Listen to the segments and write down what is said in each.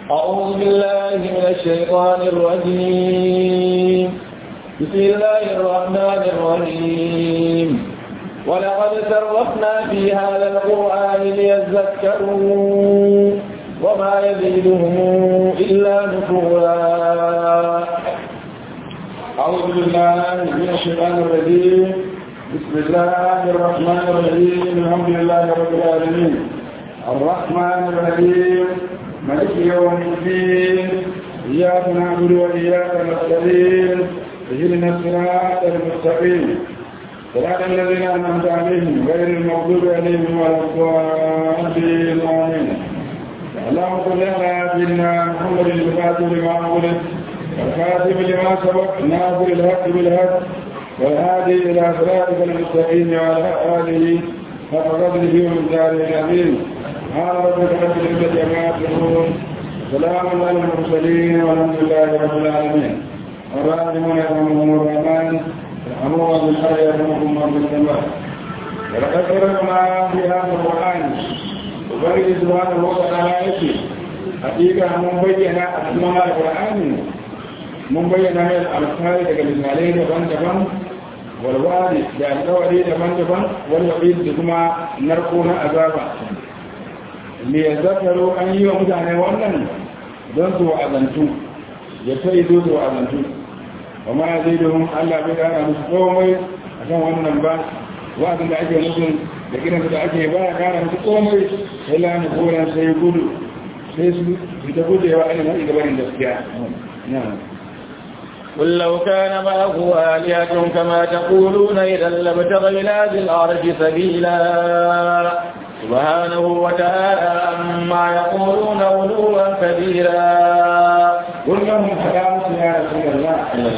أعوذ بالله من الشيطان الرجيم بسم الله الرحمن الرحيم ولقد صرفنا في هذا القرآن ليذكروا وما يزيدهم إلا نفورا أعوذ بالله من الشيطان الرجيم بسم الله الرحمن الرحيم الحمد لله رب العالمين الرحمن الرحيم ملك يوم الدين إياك نعبد وإياك نستعين اهدنا الصراط المستقيم صراط الذين أنعمت عليهم غير المغضوب عليهم ولا الضالين آمين اللهم صل على سيدنا محمد الفاتح لما أغلق والخاتم لما سبق ناصر الحق بالحق والهادي إلى صراطك المستقيم وعلى آله حق قدره ومقداره العظيم سبحان ربك رب العزة عما يصفون سلام على المرسلين والحمد لله رب العالمين الراحمون يرحمهم الرحمن يرحمون بالخير يرحمكم من السماء ولقد فرقنا في هذا القرآن وبرد سبحانه وتعالى يكفي حقيقة من بين أسماء القرآن mun bayyana mai alfahari daga misalai daban-daban walwari da alkawari daban-daban walwari da kuma narko na azaba me ya zakaro an yi wa mutane wannan don su wa'azantu ya ta yi zo su wa'azantu ba ma zai domin allah bai kara musu komai a kan wannan ba wa'azin da ake musu da gidan da ake ba ya kara musu komai sai lani koren sai gudu sai su fita gudewa ainihin gabanin gaskiya قل لو كان معه آلهة كما تقولون إذا لابتغوا إلى ذي الأرض سبيلا سبحانه وتعالى عما يقولون علوا كبيرا قل لهم كلام يا رسول الله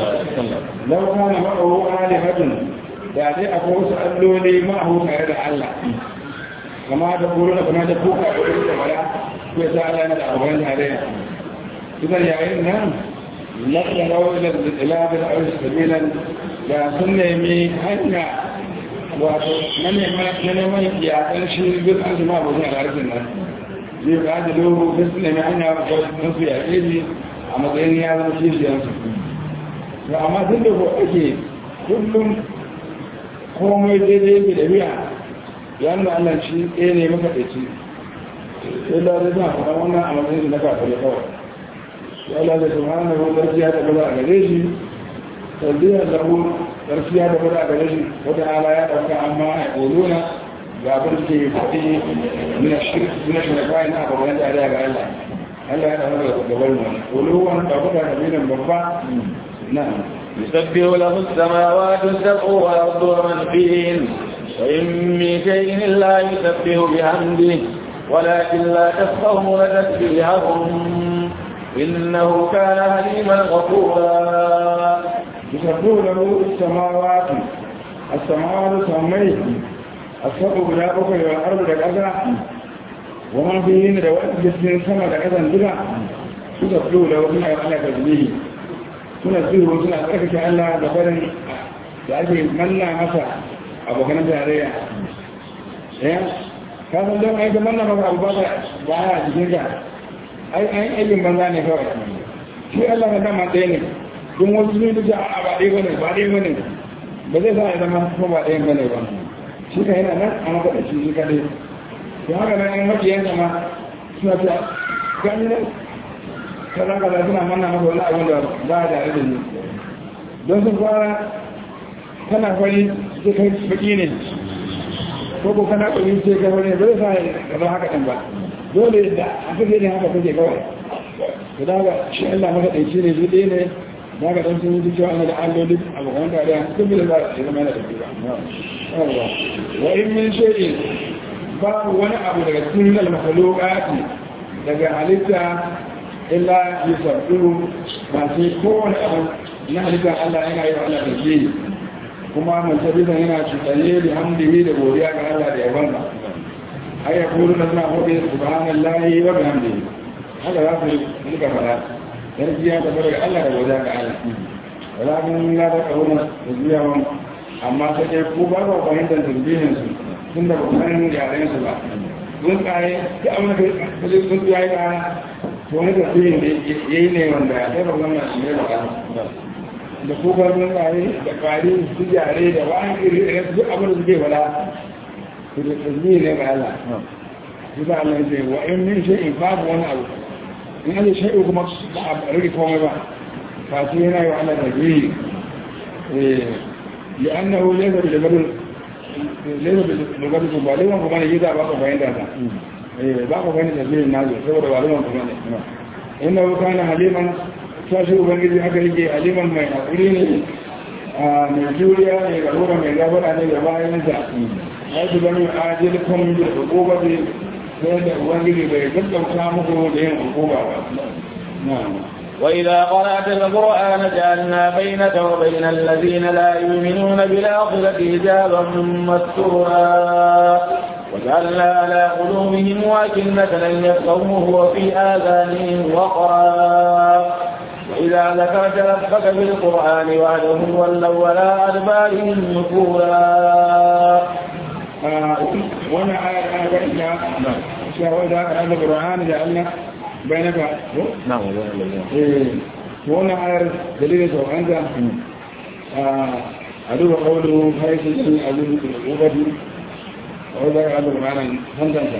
لو كان معه آلهة يعني أقول سألوا لي معه تعالى الله كما تقولون كما تقولون ولا يسأل أنا الأربعين عليها إذا يا إنهم لقنوا إلى بالعرس سبيلا da sun nemi hanya wato na neman yakan shi duk an zama abokin al'arfin nan zai ba da lobo da su nemi hanya don su yaƙe shi a matsayin ya zama kishiyarsu to amma tun da ko ake kullum komai daidai yake da biya ya nuna allah shi ɗaya ne maka ɗaci sai da zai zama faɗa wannan a matsayin na kafin kawai Allah da subhanahu gaskiya da bada a gare shi tarbiyyar lahu gaskiya da bada a gare shi wata ala ya dauka amma a ƙoluna ga abin ke faɗi mina shirka na abubuwan da ga Allah Allah ya dauka da gabar mu ƙoluwan ɗaukaka da minan babba na يسبح له السماوات السبع والأرض ومن فيهن وإن من شيء إلا يسبح بحمده ولكن لا تفقهون تسبيحهم إنه كان حليما غفورا يسبح له السماوات السماوات سميه السبع بلا بكر والأرض لكذا وما فيهن رواد جسدين سما لكذا بلا يسبح له سنة على تسبيه suna zuwa suna tsarkake Allah da barin da ake manna masa abokan tarayya ya kasan don aika manna masa abu ba ya jikin ka ai an aikin banza ne kawai shi Allah na dama ɗaya ne don wasu sun duka a ba ɗaya bane ba ɗaya bane ba zai sa ya zama kuma ba ɗaya bane ba shi ka yana nan a maka da shi shi kaɗai to haka nan an mafi yanka ma suna ta gani nan kaza kaza suna manna maka wani abin da ba a tare da ni don sun fara kana fari sai kai baki ne ko ko kana ƙwari sai kai fari ba zai sa ya zama haka ɗin ba dole da aka gani haka kake kawai to daga shi Allah maka ɗauki ne shi ɗaya ne daga ɗan sun yi cewa ana da alloli a bakon da da sun bi da za a zama yana da ba wa in min shay'in babu wani abu daga cikin al-makhluqati daga halitta illa yusabbihu ba sai kowane abu na halitta Allah yana yi wa Allah tasbihi kuma man tabbata yana tsare da hamdihi da godiya ga Allah da yaban ai ya kuru na suna hudu subhanallahi wa bihamdihi haka za su rika fara yarjiya da daga Allah da wajen ga Allah wala mun la da kauna yarjiya wan amma sai dai ku ba ba fahimtar tasbihin su tun da ba san yaren su ba sun tsaye ki amma da sun tsaye ka to to wani tafiyin da ya yi ne wanda ya taɓa zama shi ne da ƙasa da kukan tsuntsaye da ƙwari su jare da wa'an iri da su abin da suke fada su da tasbihi ne ga Allah su da Allah ce wa in min shay'in babu wani abu in an shay'u kuma ba a rage komai ba fasu yana yi wa Allah tasbihi لأنه ليس بالجبل ليس بالجبل كبالي وكما يجيزا باقو فين داتا باقو فين تسبيل الناس سوى دوالي وكما إنه كان حليما sashi ubangiji haka yake aliman mai haƙuri ne mai juriya ne ga lura mai gabara ne da bayansa ya ji bani ajiyar kan da hukuma ne sai da ubangiji bai gaggauta muku da yin hukuma ba وإذا قرأت القرآن جعلنا بينك وبين الذين لا يؤمنون بالآخرة حجابا مستورا وجعلنا على قلوبهم واكنة أن يفقهوه وفي آذانهم وقرا وإذا ذكرت ربك في القرآن وحده ولوا ولا أدبارهم نفورا وانا آية بينك وإذا قرأت القرآن جعلنا بينك نعم وانا آية دليل سوء أدوب قوله حيث أدوب العقوبة وإذا قرأت القرآن فانتنسى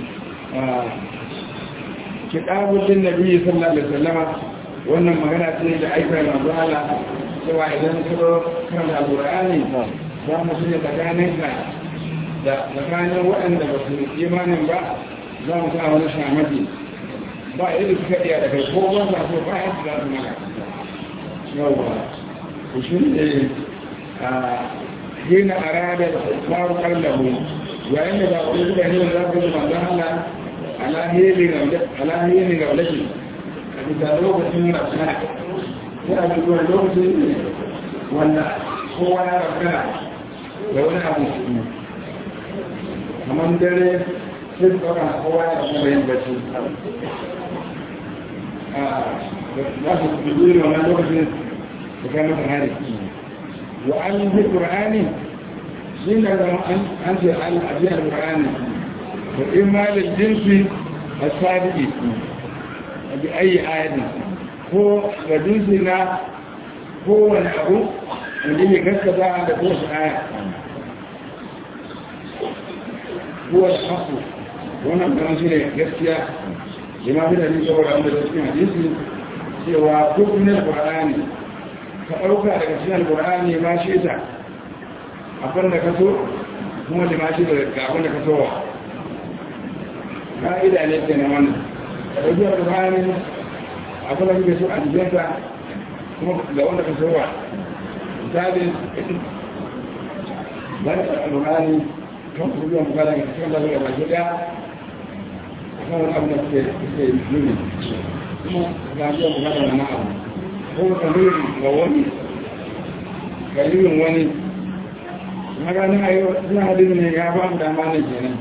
كتاب للنبي صلى الله عليه وسلم wannan magana ce da aikar manzo Allah cewa idan ka zo kan alqur'ani za mu shirya tsakanin ka da tsakanin waɗanda ba su imanin ba za mu sa wani shamaki ba yadda suka iya da kai ko ba za su ba yadda za su maka yawwa ku shi ne a gina arada da faru kallahu yayin da ba ku suka yi za ku yi manzo Allah alahiri ga walakin bisa lokacin rafina yana da zuwa lokacin wanda kowa ya rafina da wani abu kamar dare sai su ɗauka kowa ya rafina da yin bacci za su dubi wannan lokacin da kai masa hari wa an yi ƙur'ani shi ne zama an ce an ajiyar ƙur'ani da imalin jinsi a sadiki bi ayi ayati ko ga dinsi na kowane abu wanda ya gaskata da kowace aya kowace haku wannan kan shi ne gaskiya lima fi da nisa wadda wanda da cikin hadisi cewa duk ne qur'ani ka ɗauka daga cikin qur'ani ma shi ta abin da ka so kuma lima shi da abin da ka so wa ka'ida ne ke na wannan ɗaukiyar ruhani abin da kuke so a jikinsa kuma ga wanda ka so wa misali zai da ruhani kan kuma bukata ga cikin da zuwa baki ɗaya a kan wani abu da suke suke nuni kuma ga biyan bukata na abu ko ka nuni ga wani ga yiwin wani na ganin a yi wasu hadin ne ya ba mu dama ne kenan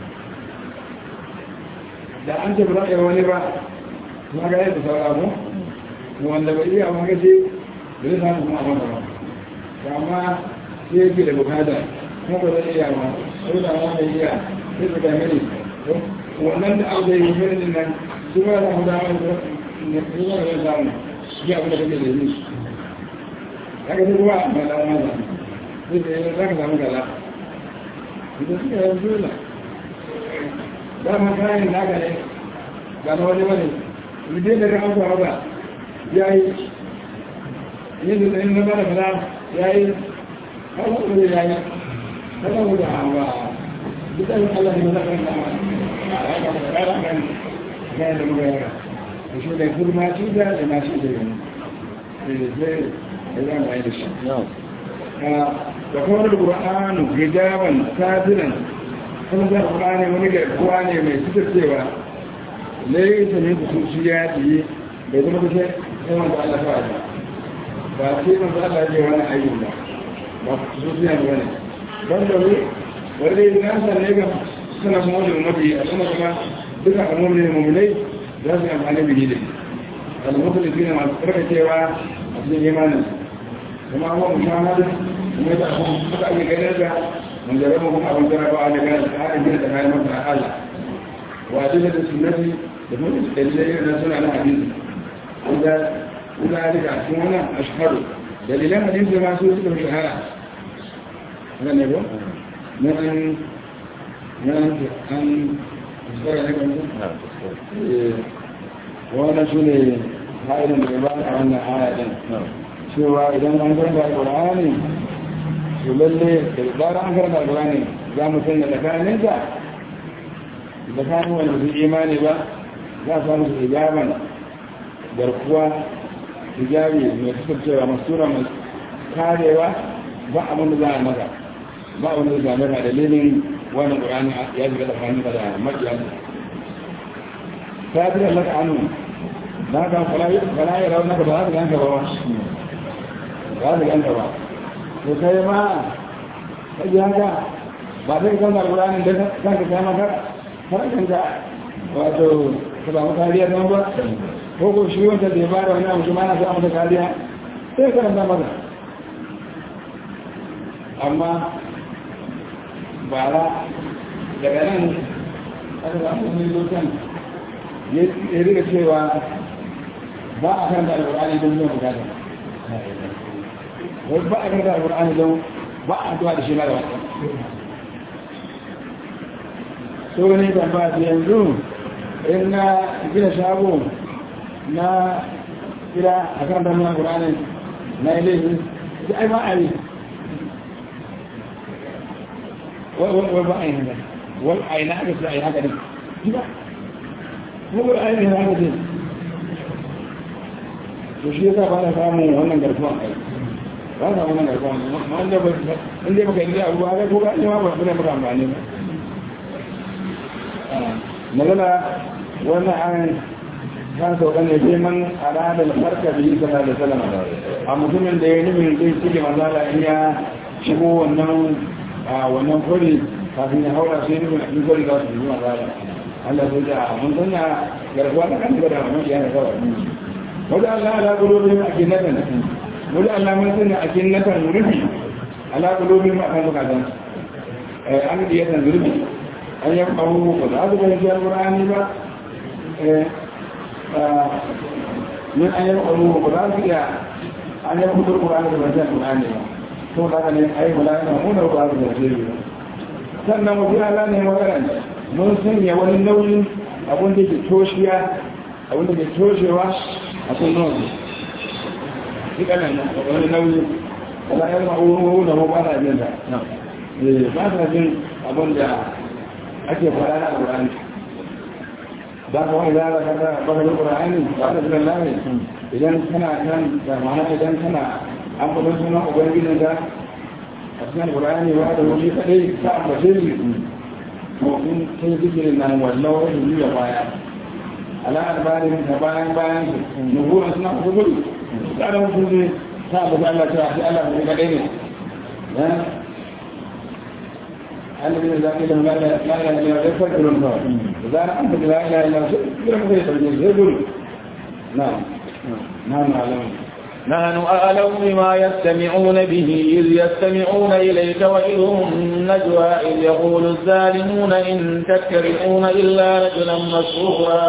da an ce ba za a yi wani ba kuma ga yadda saura mu wanda bai iya wani gaji da zai samu kuma abin ba amma sai yake da bukata kuma ba zai iya ba sai da wani iya sai su ga mini wannan da abu da yi mini nan su ba za mu dama da su ba zai samu shi abin da kake da yi haka sai kuma ba da wani ba sai da yi za ka samu gala idan suka yi dole dama kayan naka ne ga na wani wani mutum da kan fara ba ya yi yin da yin na bada fada ya yi kawai da ya yi kawai da hawa duka yin allah ne na kan dama a ya kama da kara kan gaya da muka yara da shi da kurma shi da da na shi da yanzu sai da zama yi da shi da kuma da ƙura'anu hijaban sabiran kuma zai kuma ne wani garkuwa ne mai fitar cewa laisa ne da sun shi ya yi bai zama kusa yawan da Allah fa ba sai man da Allah ya wani ayyuka ba ba su su ya wani ban da ne wanda ya nan san ne ga suna kuma da mafi a sama kuma duka al'umma ne mu'minai za su yi amfani da gidi al-mukhlis ne masu karkacewa a cikin imanin kuma abubuwan muhammadu kuma da abubuwan suka ake ganin da من جربهم أبو جرب على كان الحال من تكلم تعالى وأدلة السنة da kuma dalilai na suna na hadisi wanda wanda rika sun wannan ashharu dalilan hadisi ma su suka fi shahara haka ne ko na an na an an tsara ne kan wannan su ne ha'idan da ba a wannan aya din cewa idan an karanta alƙur'ani to lalle da zarar an karanta alƙur'ani za mu sanya tsakaninsa tsakanin wanda su imani ba za a samu su hijaban garkuwa hijabi mai kasancewa masura mai karewa ba abin da za a maka ba abin da za a maka dalilin wani ƙur'ani ya shiga tsakanin da maƙiya ta fi da maka anu na kan fala ya rau naka ba za ka ganka ba ba za ka ganka ba to kai ma kaji haka ba sai kan da alƙur'ani da kanka kai maka farkanta wato ka samu kariya don ba ko ko shi wanda da ya ba da wani abu ma na samu da kariya sai karanta maka amma bara daga nan aka samu wani lokan ya riga cewa ba a kan da alƙur'ani don biyan bukata wai ba a kan da alƙur'ani don ba a addu'a da shi na da wata so ne da ba yanzu in na gina shago na gida a kan da muna ƙur'ani na yi laifin sai ai ba a yi wai ba a yi haka wai a yi na aka sai a yi haka ne ba kuma a yi haka ne to shi yasa ba na samun wannan garkuwan ai ba na wannan garkuwan wanda ba inda baka yi abu ba ko ga ma ba ne maka amfani ba magana wannan an kan sauka ne sai man arada farka bi sallallahu alaihi wasallam a mutumin da ya nufin zai cike manzala in ya shigo wannan a wannan kwari kafin ya haura sai nufin in kwari za su yi manzala Allah sai da mun sanya garkuwa da kan da mun yana kawai wadda Allah ala kulubin akinatan wadda Allah mun sanya akinatan rufi ala kulubin ma kan bukatan an da yatan zurbi an yi kawo ba za su bayan jiyar ƙur'ani ba min an yi kawo ba za su iya an yi kudur ƙur'ani da bayan ƙur'ani ba to da ka ne a yi mula yana muna ba su da jiri ba sannan wasu ala ne magana mun sanya wani nauyin abin da ke toshiya abin da ke toshewa a kun nauyi shi kanan wani nauyi wala yan ma'uru da ba sa jin da ba sa jin abin da ake fara na alƙur'ani ba ka wani zara kada bakar alƙur'ani ba da zilan lahi idan kana kan da mana idan kana an fadon sunan ubangijin da a cikin alƙur'ani ba da wani kaɗai ta ambace ni mawakin kai zikirin nan wallau wani juya baya ala albarin ta bayan bayan su nuhuran suna kusa gudu ta da mutum ne ta abu Allah ta shi Allah ne kaɗai ne الذين لا إله إلا لا إله إلا الله يفكرون فيه إذا أنت لا إله إلا الله يفكرون فيه يقول نعم نعم أعلم نحن أعلم بما يستمعون به إذ يستمعون إليك وإذ هم نجوى إذ يقول الظالمون إن تتبعون إلا رجلا مسرورا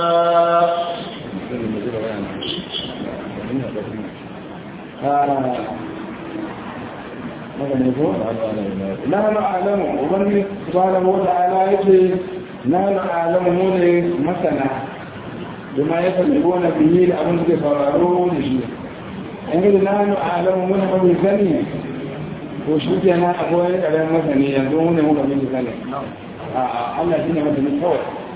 نحن أعلم ومن سبحانه وتعالى يقول نحن أعلم من مثلا بما يفعلون به لأبن تفرارون شيء yanzu na hannu a alamun muna mafi sani ko shi ke na akwai ƙarar masani yanzu mune muka mafi sani a Allah shi ne masani kawai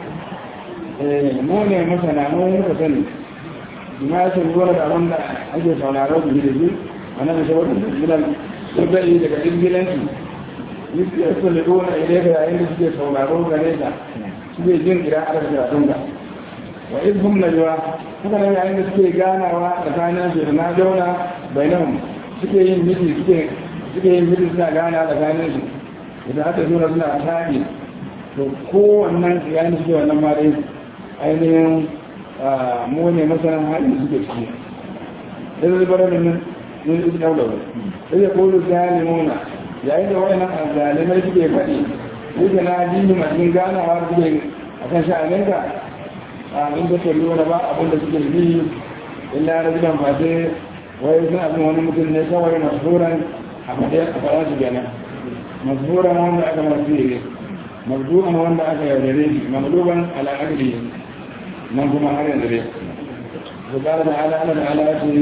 mu ne masana mu muka sani ma ya san zuwa da abin da ake sauraron su da shi a nan shi wata gidan sun zai daga ingilanci yi ya su da ɗona ile ka yayin da suke sauraro gare ka suke jin idan aka karatun ka wa izhum najwa haka nan yayin da suke ganawa tsakanin su da na jauna bainahum suke yin miji suke suke yin miji suna gana tsakanin su idan aka zo suna tagi to kowannan yayin da suke wannan ma dai ainihin mu ne masanan halin da suke ciki sai zai bar min min ibn awlaw sai ya kulu zalimuna yayin da wayannan zalimai suke faɗi yake na dini masu ganawa suke akan sha'aninka a inda ta lura ba abin da suke bi illa rajulan ba sai wai sun abin wani mutum ne kawai masuran a faɗe a faɗa su gana masuran wanda aka masu yi mabdu'an wanda aka yaudare shi mamduban al'adari nan kuma har yanzu dai su ƙara da ala ala da ala ya ce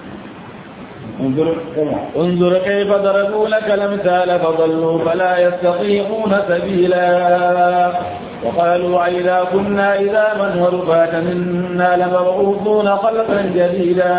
انظر كما انظر كيف ضربوا لك الامثال فضلوا فلا يستطيعون سبيلا وقالوا إذا كنا إذا من ورفاتا إنا لمبعوثون خلقا جديدا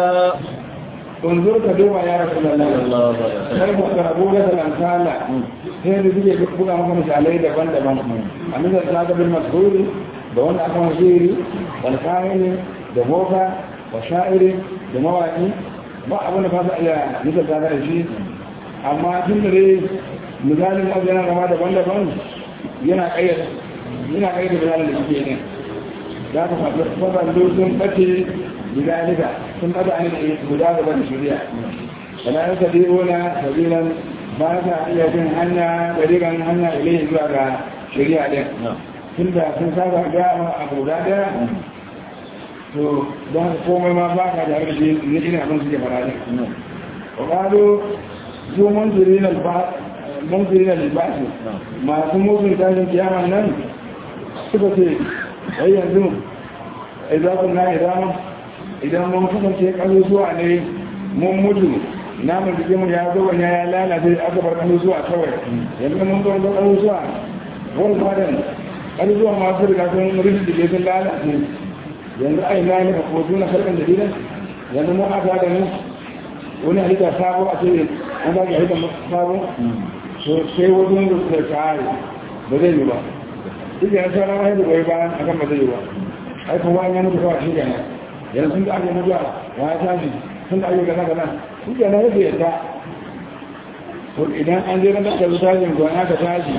انظر كدوما يا رسول الله الله عليه كيف ضربوا لك الامثال sai da suke buga maka misalai daban-daban a misal ta ga bin masuri da wanda aka masiri wal kamili da boka wa sha'iri da mawaki ba abin da ba su iya misal ta da shi amma tun da dai misalin wasu yana gama daban-daban yana kayyada yana kayyada misalin da suke ne za ka faɗi sun ɓace bidalika sun ɓace an yi guda gaba da shari'a wala ya sabi'una sabilan ba sa iya bin hanya ɗariƙan hanya ilai zuwa ga shari'a ɗin tun da sun saba ga a guda ɗaya to don haka komai ma ba ka da harshe ne ina abin suke fara ɗin wa ƙado su munzuri na libasi masu mutum tashin kiyaman nan suka ce ai yanzu ai za ku na idan idan mun kasance ƙasusuwa ne mun mutu namun jikin mu ya zo wani ya lalace aka bar ƙasusuwa kawai yanzu mun zo zo ƙasusuwa wani fadan ƙasusuwa masu riga sun rufe da sun lalace yanzu ai na ne ko suna karɓar da dinan yanzu mun aka da mu wani halitta sabo a ce an ba ki halitta sabo to sai wajen da suka kare ba zai yi ba duk yana sauran wani da goyi bayan akan ba zai yi ba ai kuma an yi mutu kawai shi kenan yanzu sun da ake mutuwa ya tashi sun da ake gana gana shi kenan yake yadda to idan an je na da su tashin gona ka tashi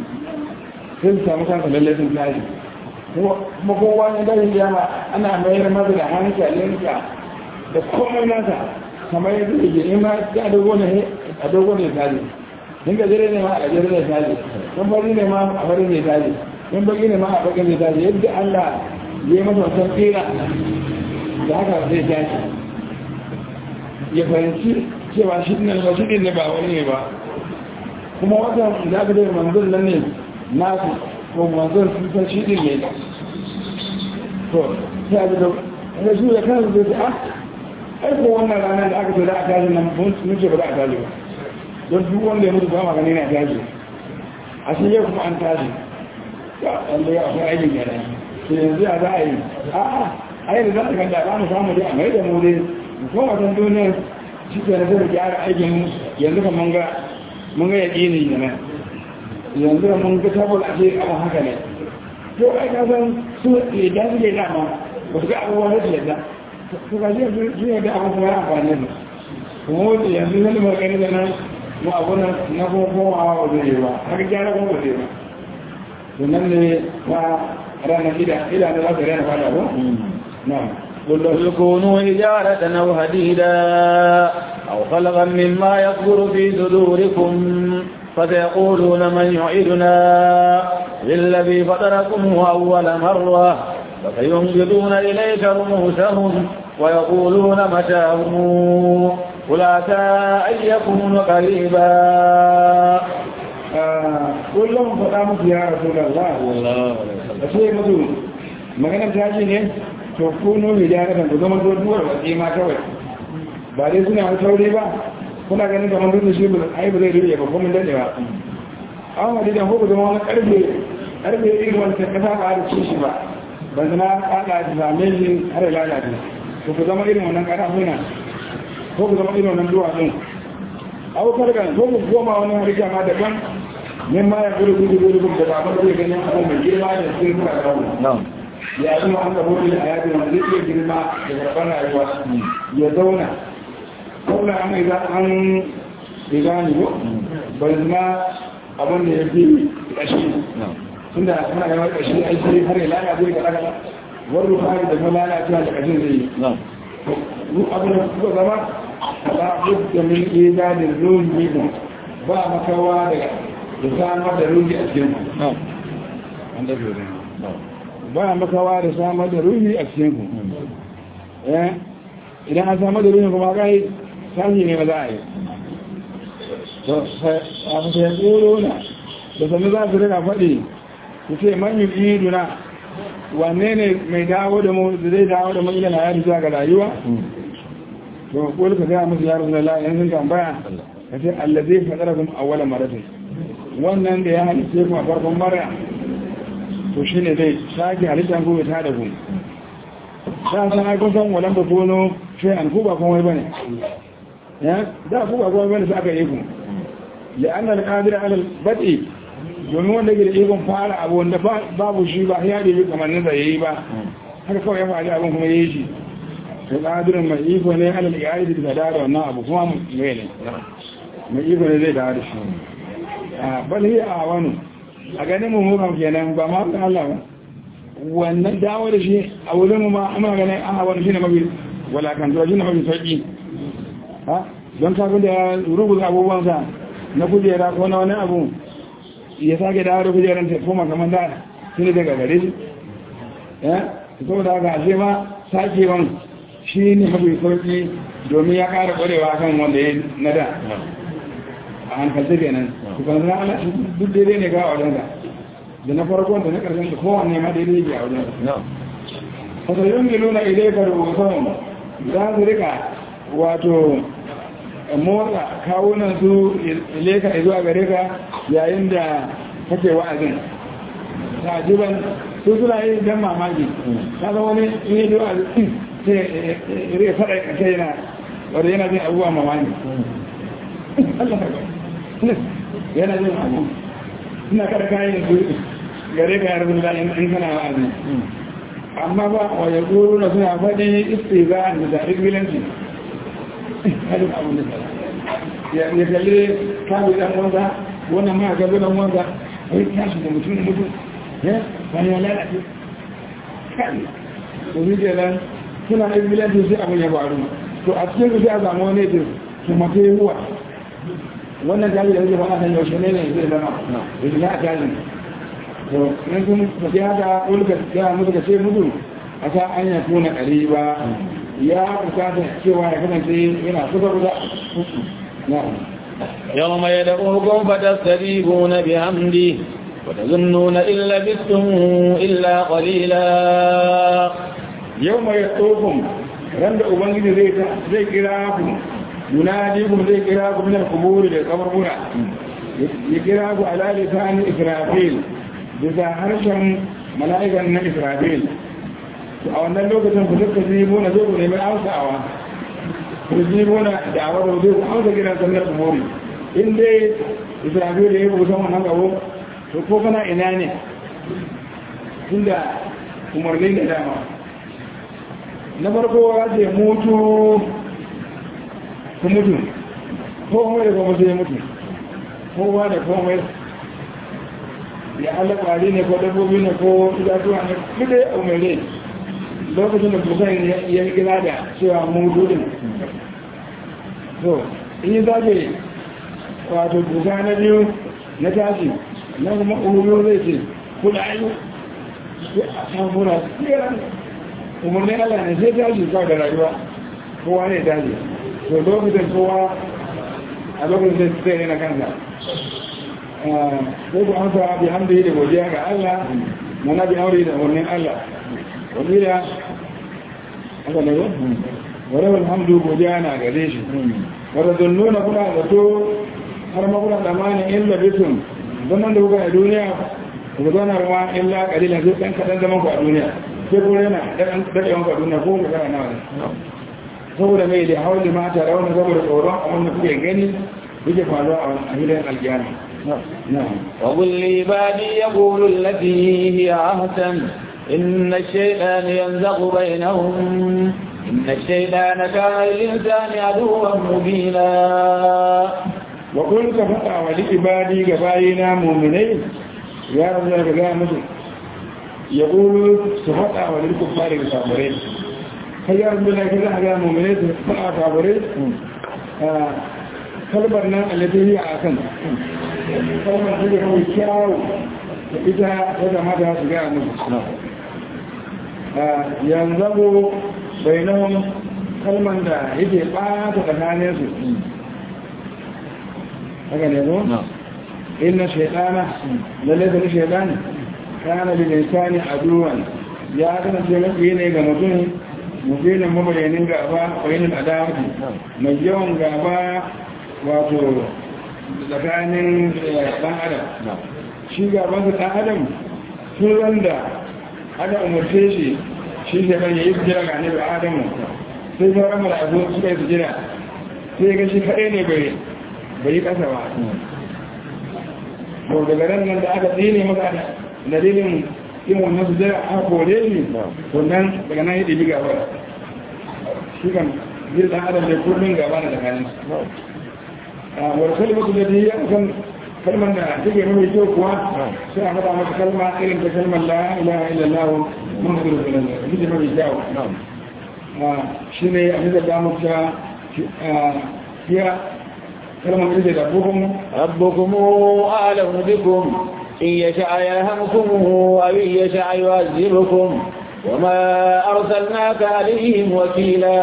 sun samu kansa lalle sun tashi kuma kowa ne dashin jama ana mayar masa da hankalinka da komai nasa kamar yadda yake in ma a dogo ne a dogo ne tashi in gajere ne ma a gajere ne tashi in fari ne ma a fari ne tashi in baki ne ma a baki ne tashi yadda Allah ya yi masa wasan tsira da haka zai tashi ya fahimci cewa shi ne ba shi ne ba wani ne ba kuma watan da aka dai manzon nan ne nasu ko manzon sun san shi ne to sai a da ya su da kansu zai ce ah aiko wannan ranar da aka ce da aka tashi nan mun ce ba za a tashi ba don duk wanda ya mutu ba magani na tashi a shi yau kuma an tashi ya wanda ya akwai aikin yana sai yanzu ya za a yi a'a a yi da za a ganda ba mu samu dai a mai da mu dai ko a san duniyar shi ke na zai gyara aikin yanzu kan mun ga mun ga yaƙi ne yana yanzu kan mun ga tabbal a ce abu haka ne to ai ka san su yadda su ke dama ba su ga abubuwan da su yadda su ga shi yadda abu kuma ya amfani da kuma yanzu zai magani da nan mu abu na kuma komawa ba zai yi ba har gyara kuma ba zai ba to nan ne ba ranar ida ida ne za su rana fada ba na قل كونوا حجارة أو حديدا أو خلقا مما يكبر في صدوركم فسيقولون من يعيدنا للذي فطركم أول مرة فسينبضون إليك رؤوسهم ويقولون متاهم قل عسى أن يكون قريبا kullum faɗa musu ya rasu da Allah a ce musu maganar tashi ne to kuno mai gyara kan ku zama duwar watsi ma kawai ba dai suna wata sauri ba kuna ganin kamar duk da shi ba ai ba zai rike ba kuma dade ba an wadi da ku zama wani karfe karfe irin wanda kasa ba da ci shi ba ban zama kada da same shi har ya lalace to ku zama irin wannan karafuna ko ku zama irin wannan duwatsun aukar ga ko ku koma wani harika ma daban min ma ya gudu gudu gudu gudu da ba zai ganin abu mai girma da cikin kuka kawo ya zama an gabo da a yaji wanda zai girma da karɓar rayuwa ya zauna kawai an yi za an riga ne ko ba zama abin da ya fi ƙashi tunda suna yawan ƙashi aiki har ya lalace ga ɗaga wani rufari da kuma lalacewa da ƙashin zai yi abin da kuka zama ba da min idanun ruhi ba makawa daga da samar da ruhi a cikin ba makawa da samar da ruhi a cikin ku eh idan an samar da ruhi kuma kai sashi ne ba za a yi to sai a sai tsoro na da sanu za su rika faɗi su ce man yi iduna wanne ne mai dawo da mu da zai dawo da mu ila na yari zuwa ga rayuwa to ko ka ga musu ya rasulullahi yanzu tambaya ka ce allazi fadarakum awwala maratin wannan da ya halice ku a farkon mara to shine zai sake halittar ku ta da ku da san ai kun san walan ba kono sai an ku ba komai bane ya da ku ba komai bane sai aka yi ku لأن القادر على البدء domin wanda ke da ikon fara abu wanda babu shi ba ya da yi kamar nasa ya yi ba haka kawai ya faɗi abin kuma ya yi shi ta ƙadirin mai iko ne alal iyali da da wannan abu kuma mai ne mai iko ne zai da da shi a balhi a wani a ganin mu mukan kenan ba ma kan Allah ba wannan dawo da shi a wurin mu ma amma ganin a wani shine mafi walakantuwa shine mafi sauki ha don kafin da ya rubuta abubuwansa na kujera ko na wani abu ya sake dawo da kujeran ta koma kamar da tuni daga gare shi ya to da haka ashe ma sakewan shi ne mafi sauki domin ya ƙara ƙwarewa kan wanda ya na da a hankalta kenan su kan zana ana duk daidai ne ga a wajen da na farkon da na ƙarshen da kowanne ma daidai ke a wajen fasayin miluna idai ka rubutun za su rika wato motsa kawunan su leka zuwa gare ka yayin da kake wa'azin tajiban su suna yi dan mamaki ta zama wani in yi zuwa sai ire faɗa kai yana wadda yana jin abubuwa mamaki yana jin abu suna kada kayan su gare ka yarda da in kana wa'azin amma ba wa ya goro na suna faɗi istiza da zaɓi bilanci hadin abin da ya kalli kawo dan wanda wannan ma ga dan wanda ai tashi da mutum mutum ya bayan ya lalace kai to ni da nan suna da bilanci sai abin ya faru to a cikin su sai a samu wani da kuma kai ruwa wannan tashi da yake fara kan yaushe ne ne zai zama da shi ya tashi to in sun tafi haka ulka ya musu ka ce musu a sa an ya tona ƙariba ya bukata cewa ya kasance yana kusa kusa يوم يدعوكم فتستجيبون بحمده وتظنون إن لبثتم إلا قليلا يوم يدعوكم رند أبنجي زي كراكم يناديكم زي كراكم من القبور للقبر يكراكم على لسان إسرافيل بذا هرشا ملائكة من إسرافيل a wannan lokacin ku duka zibuna zai ku nemi amsawa ku zibuna da a wadda zai ku amsa gidan sannar kumori in dai isra'il da ya rubuta wannan gabo to ko kana ina ne tunda umarni da dama na farko ya ce mutu ku mutu ko mai da kuma sai mutu kowa da komai ya Allah ƙwari ne ko dabbobi ne ko idatuwa ne kuɗe a umarni lokacin da bukan ya gina da cewa mu dudin so in yi zaɓe wato buka na biyu na tashi na kuma umaru zai ce kuna ayu a samura tseren umarnin allah ne sai tashi kawai da rayuwa kowa ne tashi so lokacin kowa a lokacin zai tsaye na kansa sai ku amsa bi hamdi da godiya ga allah mana bi aure da umarnin allah wabila aka ne ba wadda alhamdu godiya na gare shi wadda zunnuna kuna zato har makuna tsammanin illa bisun zaman da kuka a duniya ku zauna ruwa illa kalila sai ɗan kaɗan zaman ku a duniya sai kuma yana daɗewan ku a duniya ko ku kana nawa ne saboda mai da hauli mata rauna saboda tsoron abin da kuke gani yake faruwa a gidan alkiyama وقل لعبادي يقول التي هي أحسن إن الشيطان ينزغ بينهم إن الشيطان كان للإنسان عدوا مبينا وقل كفتا ولعبادي كفاينا مؤمنين يا رب الله كذا مثل يقول كفتا وللكفار كفارين يا رب الله كذا كذا مؤمنين كفتا كفارين kalbarna alladhi hiya akan kalmar da ke kyawu ita ta zama da su ga musu yanzu bainahum kalman da yake ɓata tsakanin su haka ne ko inna shaytana lalle da shaytan kana lil insani aduwan ya kasance mafi ne ga mutum mubinin mabayanin gaba bayanin adawati mai yawan gaba wato tsakanin dan adam shi gaban da dan adam sun da aka umarce shi shi sai kan yayi jira ga annabi adamu sai sauran mala'iku suka yi jira sai ga shi kaɗai ne bai bai kasa ba to daga ran nan da aka tsine masa dalilin yin wannan su jira aka kore shi to nan daga nan ya ɗibi gaba shi kan jira ɗan adam ne kullum gaba da tsakanin wani kalmatu da ta yi a kan kalmar da take mai kyau kuwa sai a faɗa masa kalma irin ta kalmar la ilaha illallah muhammadu rasulullah ita ce mai kyau shi ne a bisa da muka fiya kalmar ita da buhun ربكم أعلم بكم إن يشاء يرحمكم أو إن يشاء يعذبكم وما أرسلناك عليهم وكيلا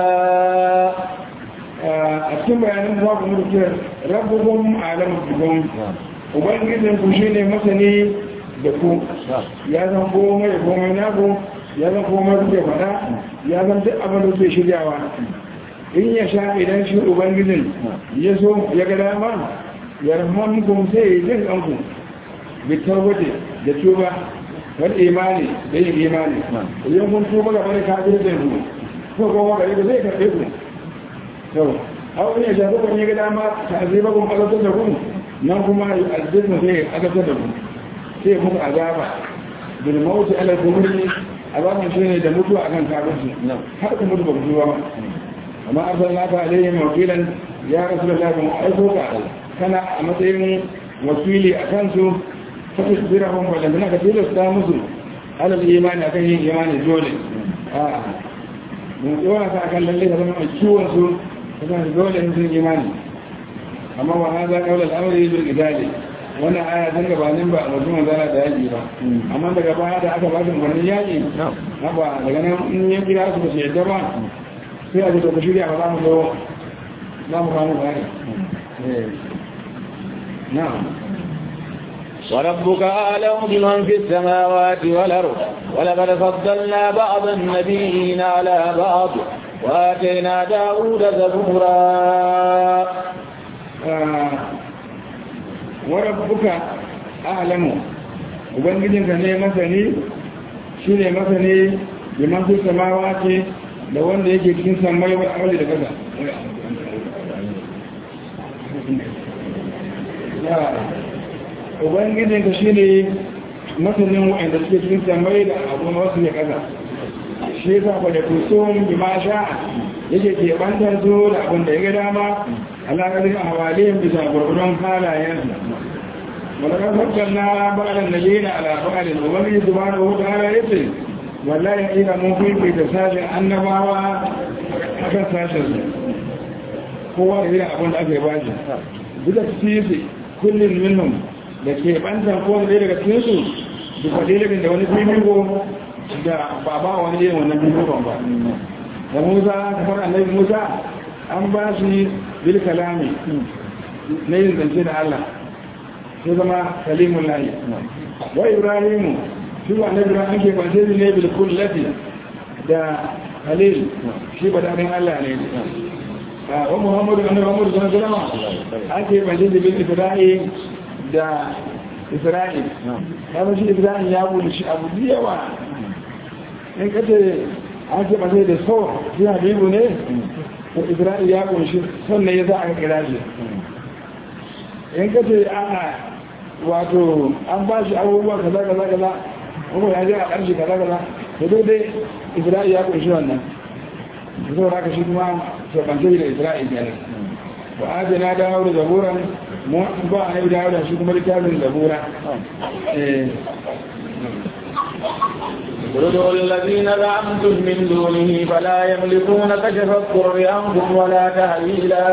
a cikin bayanin za ku mutu kira rabbukun alamu bukun ubangijin ku shi ne masani da ku ya zan komai da komai naku ya zan komai kuke faɗa ya zan duk abin da kuke shiryawa in ya sha idan shi ubangijin ya so ya ga dama ya rahamukum sai ya jin ɗanku bitar waje da tuba wani imani da yin imani idan kun tuba ga wani kafin da ku ko kuma gari da zai karɓe ku yau hau ne shafi kun yi gida ma ta zai bakon agatar da kun nan kuma aljizna sai agatar da kun sai muku azaba bil mauti ala kumuri azaban shi ne da mutuwa akan kafirci har ka mutu ba ku ba amma arsalna ka alayhi wakilan ya rasulullahi mun aiko ka kana a matsayin wakili a kansu fa tasbirahum wa lam naka tilasta musu ala imani akan yin imani dole a mun tsora ka akan lalle ka zama mai ciwon su kuma dole ne sun imani amma wa hada qawl al-amri bil qitali wannan aya tun gabanin ba mutum zana da yaki ba amma daga baya da aka ba su umarnin yaki na ba daga nan in ya kira su ba su yadda ba sai a ji ka shirya ba za mu zo za mu kamo bayani na'am وربك أعلم بمن في السماوات والأرض ولقد فضلنا بعض النبيين على بعض وآتينا داود زبورا وربك أعلم ubangijinka ne masani shi ne masani da masu samawa ce da wanda yake cikin samai wa aure da kasa ubangijinka shi ne masanin wa'anda suke cikin samai da abubuwan wasu ne kasa shi yasa ba da kusur bi ma sha yake ke bantar su da abin da ya ga dama alaƙarin a hawalin bisa gurgudun halayensu wani kasar na ba'adar da yana alaƙarin ubangiji su ba da hutu ala ya ce wallahi ina mun fifi da sashen annabawa a kan sashen su kowa da irin abin da aka yi ba shi duk da sisi kullum minhum da ke bantar kowane ɗaya daga cikinsu duk da wani fifiko da ba ba wani irin wannan bibikon ba da musa kamar annabi musa an ba shi bil kalami na yin zance da allah sai zama kalimun layi wa ibrahimu shi ba annabi ran ake kwance shi ne bil kullati da halil shi ba daɗin allah ne wa muhammadu annabi muhammadu sallallahu alaihi wasallam ake kwance shi bil isra'i da isra'il ya shi isra'il ya bude shi abu da yawa in kace an ce masai da so shi habibu ne to isra'il ya kunshi sannan ya za a kira shi in kace ana wato an ba shi abubuwa kaza kaza kaza kuma ya je a ƙarshe kaza kaza to duk dai isra'il ya kunshi wannan da saboda haka shi kuma sabance da isra'il ne wa adana dawo da zaburan mu ba a nabi dawo da shi kuma littafin zabura ادعوا الذين زعمتم من دونه فلا يملكون كشف الضر عنكم ولا تهويلا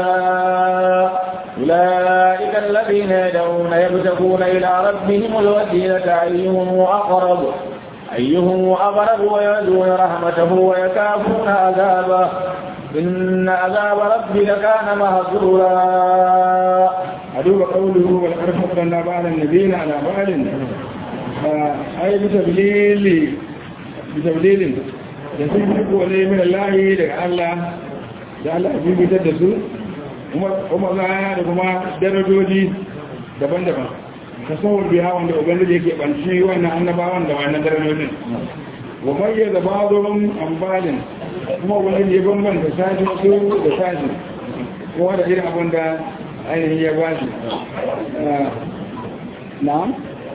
أولئك الذين يدعون يبتغون إلى ربهم الوسيلة أيهم أقرب أيهم أقرب ويرجون رحمته ويكافون عذابه إن عذاب ربك كان مهجورا أدوب قوله ولقد فضلنا بعض النبيين على بعض أي بتبليل بتبليل يسمى ولي من الله لك الله da Allah ya bibitar da su kuma za da kuma darajoji daban-daban ka sauwar biya wanda ubangiji yake banci wannan annabawan da wannan darajojin wa bayyana ba'dhum ambalin kuma ubangiji ya bambanta sashi su da sashi kowa da irin abin da ainihin ya ba shi na'am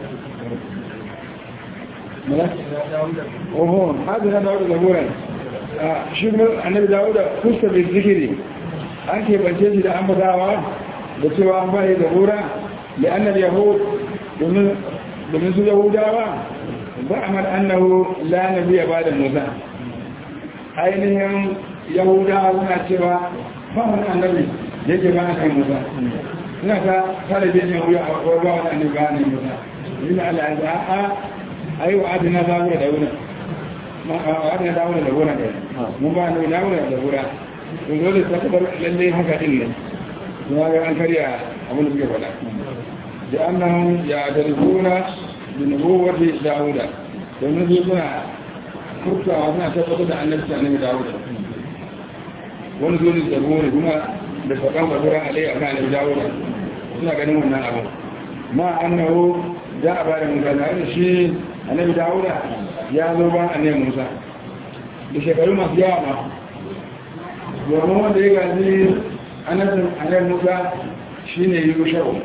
oho hadu na dawo da zaburan shi annabi dawo da fuska da zikiri an ke bance shi da ambatawa da cewa an bayi zabura da annabi yahud domin su yahudawa ba a mar annahu la nabi ya bada musa ainihin yahudawa suna cewa ba wani annabi yake ba a kan musa suna ta tare da yin wuya a ba wani annabi ba a musa yin Allah ya a ai wa adina zabura da wurin wadda dawo da gona ɗaya mun ba ne dawo da gona to dole ta kabar lalle haka din ne kuma ga an karya abin da suke faɗa da annahum ya tarifuna bi nubuwwati dauda domin su suna furtawa suna tabbatar da annabci annabi dauda wani zo da gona kuma da faɗan basura alai akan annabi dauda suna ganin wannan abu ma annahu da a bada mutane da shi annabi dauda ya zo ba a ne musa da shekaru masu yawa ma domin wanda ya gaji anabin anabin musa shi ne yushau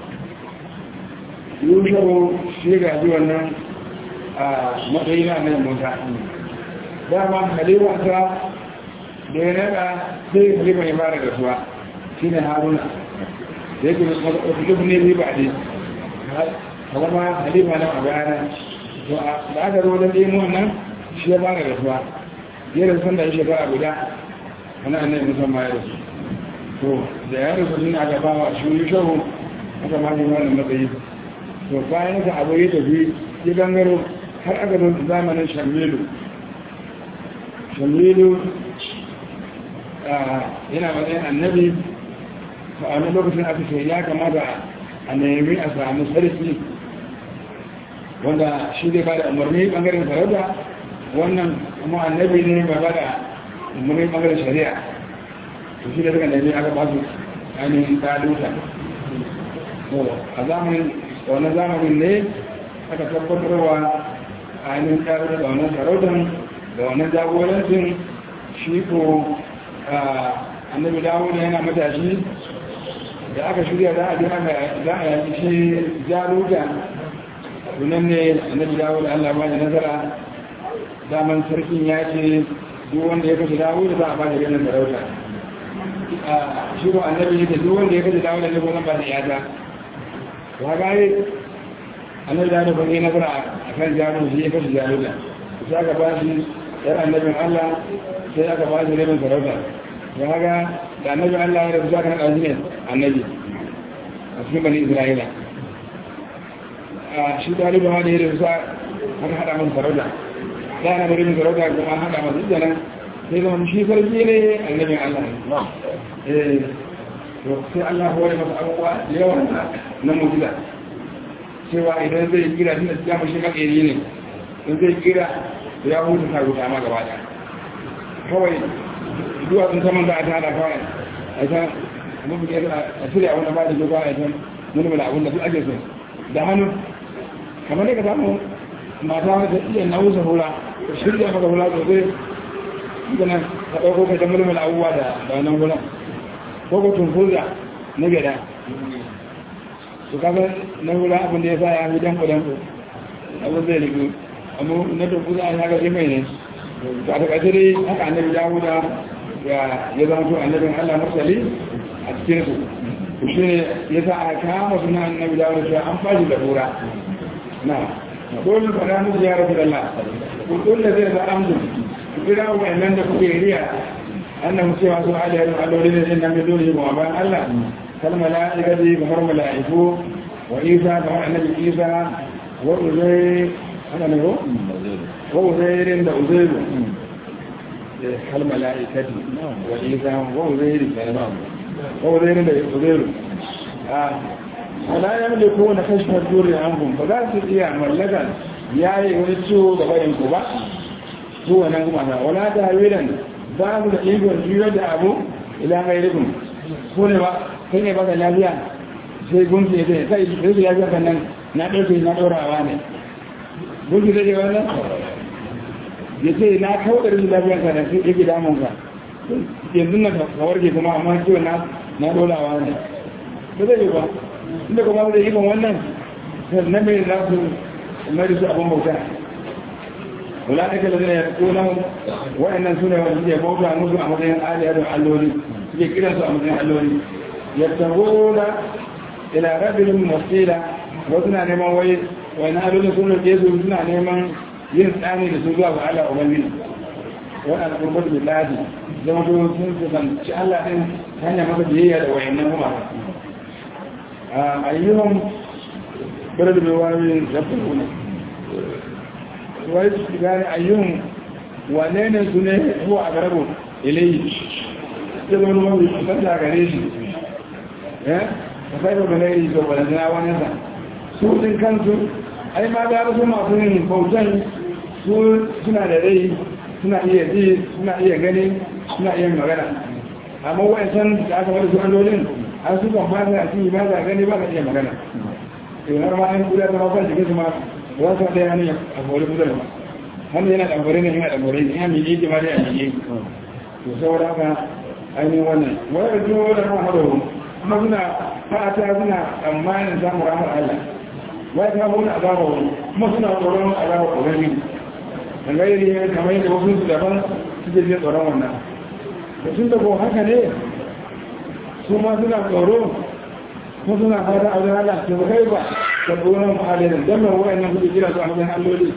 yushau shi gaji wannan a matsayi na anabin musa dama halimarsa da ya nada sai halima ya fara da suwa shi ne haruna da yake wasu duk ne riba ne halama halima nan a bayanan to da aka zo wajen ɗaya wannan shi ya fara da suwa ya da sanda ya shekara guda wani annabi musamman ya rasu to da ya rasu shi aka ba wa shi yi shahu aka ma shi wannan matsayi to bayan ka abu ya tafi ya gangaro har aka zo zamanin shamilu shamilu yana matsayin annabi to a wani lokacin aka ce ya kamata a nemi a samu sarki wanda shi zai ba da umarni bangaren sarauta wannan kuma annabi ne ba ba da umarni bangaren shari'a to shi da suka nemi aka ba su ainihin taluta a zamanin wannan zamanin ne aka tabbatarwa ainihin taluta da wannan sarautan da wannan jagorancin shi ko annabi dawo da yana matashi da aka shirya za a ji za a yaki shi jaluta sunan ne annabi dawo da Allah bani nazara daman sarkin ya ce duk wanda ya kashe dawo da za a bani ganin sarauta a shigo annabi da duk wanda ya kashe dawo da ne ko zan ba da yata ya gare annabi dawo da ban yi nazara a kan jaro shi ya kashe jaro da sai aka ba shi yar annabin Allah sai aka ba shi rabin sarauta ya ga da annabin Allah ya rabu za ka naɗa shi ne annabi a cikin bani Isra'ila a shi ɗaliban wani irin sa aka haɗa masa sarauta da na bari sarauta kuma haɗa masa ita nan sai zama shi sarki ne annabin Allah eh to sai Allah ya masa abubuwa da yawa na mujiza cewa idan zai kira shi da ya mashi makeri ne in zai kira ya hutu ta ruta ma gaba ɗaya kawai zuwa sun saman da a ta haɗa kawai a ta mafi a shirya wani ba da joga a ta mulmula abin da su ake so da hannu kamar da ka samu mata wata iya nausa hula ka shirya maka hula sosai gana ka ɗauko ka ta mulmula abubuwa da wannan hula ko ko tunfuza na gada su kaga na hula abin da ya sa ya fi danko danko abin zai rigu amma na tunfuza a yaga shi mai ne to a takaice dai haka annabi dawuda ya zama to annabin allah mursali a cikin su shi ne ya sa a kama suna annabi dawuda cewa an fashi da hura na dole fara musu ya rabu Allah kun da zai za amdu kira wa'annan da kuke riya annahu cewa su aliyar alloli ne nan da dole ba bayan Allah kal mala'ikati kamar mala'iku wa isa kamar annabi isa wa uzai ana ne ko wa uzairin da uzairu hal mala'ikati wa isa wa uzairi wa uzairin da uzairu wala ya mulku na kashfar duri ankum ba za su iya mallaka yayi wani ciwo ga bayan ku ba su wannan kuma na wala ta hawilan ba su da ikon juyo da abu ila gairikun ko ne ba kai ne ba ka lafiya sai gunki ya zai sai rashin lafiya kan nan na ɗauke na ɗorawa ne gunki zai ga wannan ya ce na kawo da rashin lafiya kan nan sai yake damun ka yanzu na ka warke kuma amma ciwon na na ɗorawa ne ba zai yi ba inda kuma zai yi kan wannan na mai za su mai da su abin bauta wala ɗaka da zai ya ƙonan wa'annan su ne wanda suke bauta musu a matsayin aliyar alloli suke kiransu a matsayin alloli yattagona ila rabin wasila wasu na neman wai wani halolin sun roƙe su suna neman yin tsani da su zuwa ga Allah ubangiji wani alƙurbar da ladi zama to sun kusanci Allah ɗin hanyar masa biyayya da wayannan kuma a ayyuhan bada da bewayoyin zafin kuna wai su gane ayyuhan wane ne su ne ko a garabo ilayi ya zama mafi kusanta gare shi ka sai da gane to ba da wani sa su din kansu ai ma ga su masu yin bautan su suna da rai suna iya ji suna iya gani suna iya magana amma wa'ancan da aka wani su allolin an su kan ba a cikin ba za gani ba ka iya magana to har ma an kula da mafa jikin su ma za su da yana a kori kudin ba hannu yana ɗanfare ne yana ɗanfare ne yana miƙe ke ma dai a miƙe to saboda haka ainihin wannan wani da jiwo da rahama da kuma suna fata suna tsammanin samun rahar Allah wai ta wani azaba wani kuma suna tsoron azaba ƙorami da gairi ne kamar yadda wasu su daban suke jin tsoron wannan da tun da ko haka ne su ma suna tsoro kuma suna fata a wajen Allah su kai ba da tsoron halin don mai wa'annan kuke kira su a wajen alloli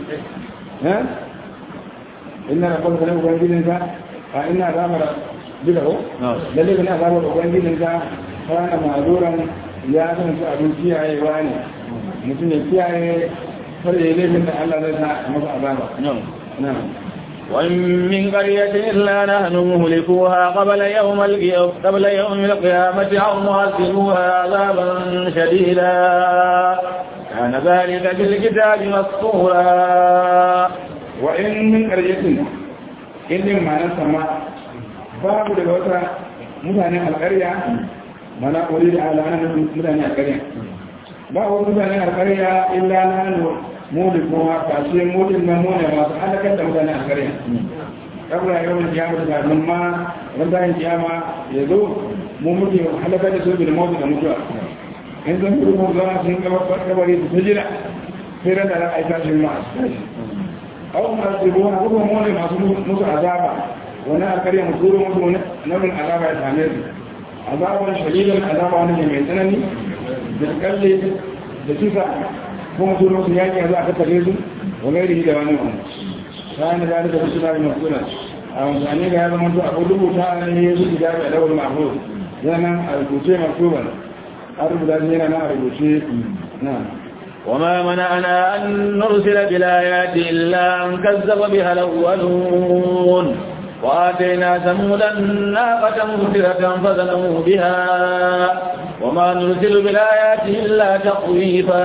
ina da kwanta na ubangijinka a ina zamara duka ko lalle kana zamar ubangijinka kana ma'azuran ya san su abin kiyayewa ne mutum ya kiyaye har ya laifin da Allah zai sa masa azaba na'am وإن من قرية إلا نحن مهلكوها قبل يوم قبل يوم القيامة أو معذبوها عذابا شديدا كان ذلك في الكتاب مسطورا وإن من قرية إن ما نسمع باب لغوتا متعنى القرية mana wuri da alanar mutane a ƙarya ba wa mutane a ƙarya illa na hannu mudi kuma kashe mudin nan mune masu halakar da mutane a ƙarya kabla yawan kiyama da kafin ma ran bayan kiyama ya zo mu muke halakar da su bil mawdu da mutuwa in zan kuru mu zama sun gaba kabari su jira sai ran da za a yi tashin ma aw ma su ruwa ko mu ne masu musu azaba wani alƙarya mu turo musu na min azaba ya same su azaban shadidan azaba wani mai tsanani da kalle da kisa kuma su su yaki yanzu aka tare su wa gairi da wani wani kayan da da su na da masuna a amfani da ya zama to abu rubuta ne ya su da da dawar mahfuz yana a rubuce maktuban a rubuta shi yana na a rubuce na وما منعنا أن نرسل بالآيات إلا أن كذب بها الأولون وآتينا ثمود الناقة مبصرة فظلموا بها وما نرسل بالآيات إلا تخويفا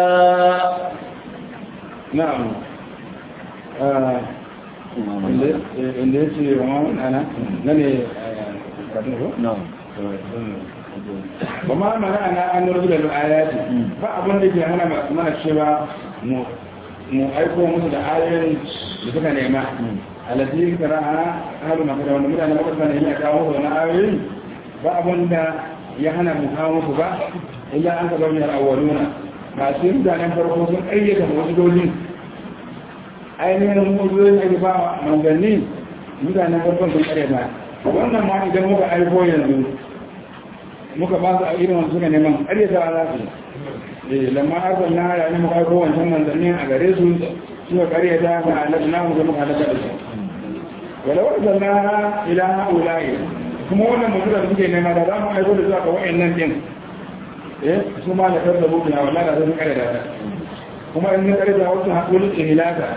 نعم inda ya ce wa mamun ana na ne ba ma mana ana an nuna da ayati ba abin da ke hana mana cewa mu aiko musu da ayoyin da suka nema alati karaha halu maka da wanda mutane maka ne ya kawo musu wani ayoyin ba abin da ya hana mu kawo musu ba illa an ka zaune al-awwaluna masu mutanen farko sun ayyata wasu dojin ainihin mutuwar ake ba manzanni mutanen farkon sun karyata wannan ma idan muka aiko yanzu muka ba su a irin wanda suka neman karyata za su yi lamma arzan na ya ne muka aiko wancan manzanni a gare su suka karyata ga alaƙa na muka muka halaka da su wala wata na ila ha'ula'i kuma wannan mutum da suke nema da za mu aiko da zuwa ga wa'annan din eh su ma da karda buɗe na wallahi da sun karyata kuma in sun karyata wasu haƙulun ihilaka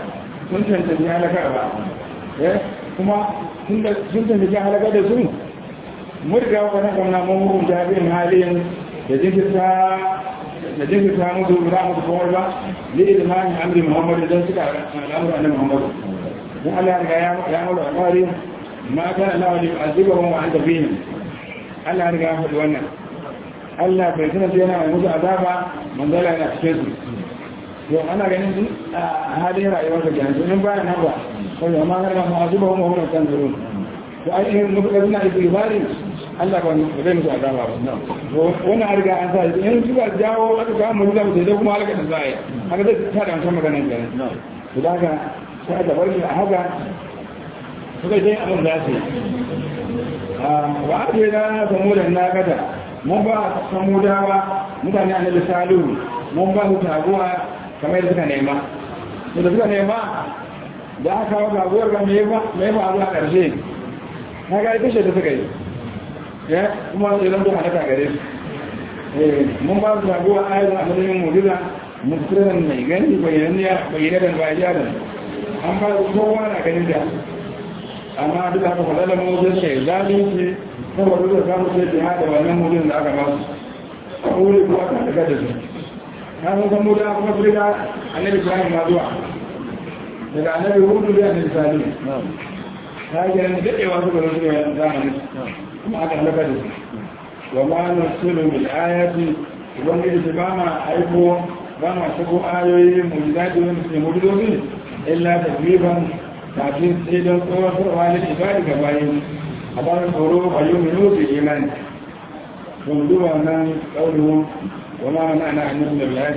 sun cancanci halakarwa kuma sun cancanci halakar da su murga wani kamna mun hukunta bin halin da jinkirta da jinkirta musu za musu kowar ba da ilimin amri muhammadu don suka al'amura na muhammadu don allah riga ya mura alƙawari ma kan allah wani azibahun wa an tafihin allah riga ya faɗi wannan allah bai sanar yana mai musu azaba manzala yana cikin su to ana ganin a halin rayuwar da gani sunan bayan nan ba kawai amma har ma masu ba kuma hukumar kan zuru to ai in mutu da suna isi ibari Allah ba ne zai musu azaba ba wannan an riga an sa in suka jawo aka ga mu zamu sai kuma halaka da zai haka zai ta da wannan maganar gani to da haka sai da barki a haka suka dai abin da su wa ake na samudan na gada mun ba samudawa mutane annabi salihu mun ba su taguwa kamar yadda suka nema da suka nema da aka kawo gaguwar ga mai ba abu a ƙarshe na ga ita da suka yi ya kuma sai zan duka daga gare su mun ba su gaguwa a yanzu a matsayin mujiza mutsirin mai gani bayyanadan bayanan an ba su kowa na ganin da amma duk haka faɗa da mawujin sai zalunci saboda da samun sai jiha da wannan mujizan da aka ba su a wuri kuwa ta daga da su na san san muda kuma su riga annabi ibrahim ma zuwa daga annabi hudu da annabi salim ta yi ganin daɗewa su gano su ne zamani kuma aka halaka da su wa ma nasiru bil ayati ubangiji su ba ma aiko ba ma shigo ayoyi mujizaji wanda su ne mujizozi illa tasbiban kafin sai don tsawatarwa na ibadi ga bayan a bayan tsoro a yi minu su imani kun duba nan ƙaunin وما منعنا أن نزل بالآية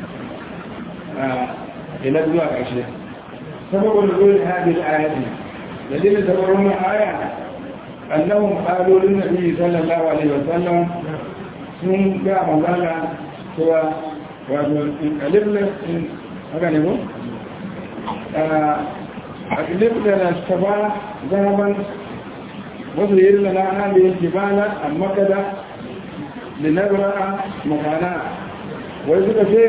إلى دواء عشرين سبب نزول هذه الآية الذين تبرون آية أنهم قالوا للنبي صلى الله عليه وسلم sun ga magana cewa wato in kalibla in haka ne ko? a kalibla na shaba zahaban wasu yi lana hali yake bana a makada linabra makana wai suka ce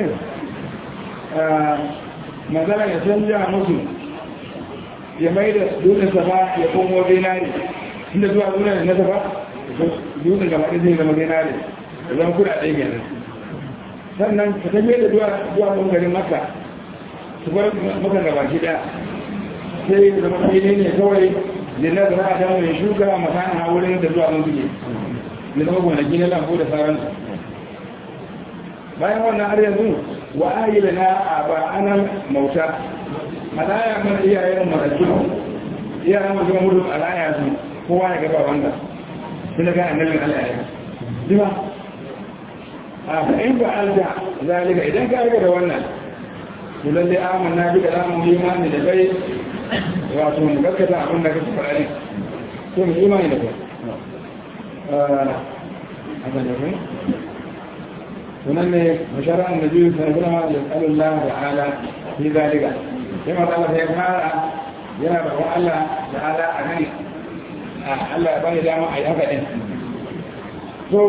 magana ya canja musu ya mai da dutsen safa ya komo zinari inda zuwa zuwa na safa dutsen gaba ɗaya zai zama zinari da zama kuɗa ɗaya kenan sannan ka tafiye da zuwa zuwa ɓangaren maka su bar maka gaba shi ɗaya sai zama fili ne kawai linabra a damu ya shuka makana wurin da zuwa mun suke da zama gonaki na lambu da sauransu bayan wannan har yanzu wa ayyula na a ba'anan mauta malaya mana iyayen maraju iyayen masu ga mutu alaya su kowa ya gaba wanda su daga annabin alaya jima a fa'in ba alta zalika idan ka aika da wannan su lalle amin na bi da ramun imani da kai wato mu gaskata abin da kake faɗa ne to mu imani da kai sunan ne masharar annabi sallallahu alaihi wasallam Allah ta'ala fi zalika sai ma Allah sai fara yana da Allah ta'ala a nan Allah ya bani dama a yi haka din so